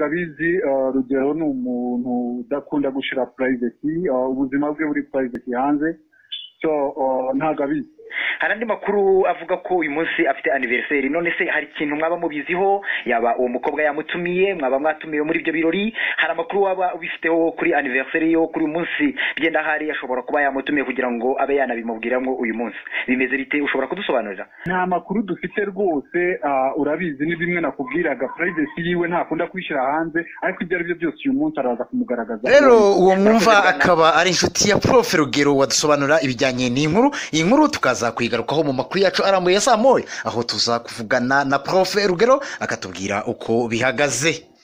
abizi rugero ni umuntu udakunda gushyira purayiveti ubuzima bwe buri purayiveti hanze ntabwo abizi hari andi makuru avuga ko uyu munsi afite aniveriseri none se hari ikintu mwaba mubiziho yaba uwo mukobwa yamutumiye mwaba mwatumiwe muri ibyo birori hari amakuru waba ubifiteho kuri aniveriseri yo kuri uyu munsi byenda hari ashobora kuba yamutumiye kugira ngo abe yanabimubwiramo uyu munsi bimeze bite ushobora kudusobanurira nta makuru dufite rwose urabizi ni bimwe nakubwiraga purayivesi yiwe ntakunda kwishyira hanze ariko ibyo ari byo byose uyu munsi araza kumugaragaza rero uwo mwumva akaba ari inshuti ya porofe rugero wadusobanura ibijyanye n'inkuru iyi nkuru tukaza kuyigarukaho mu makuru yacu arambuye saa moya aho tuza kuvugana na profe rugero akatubwira uko bihagaze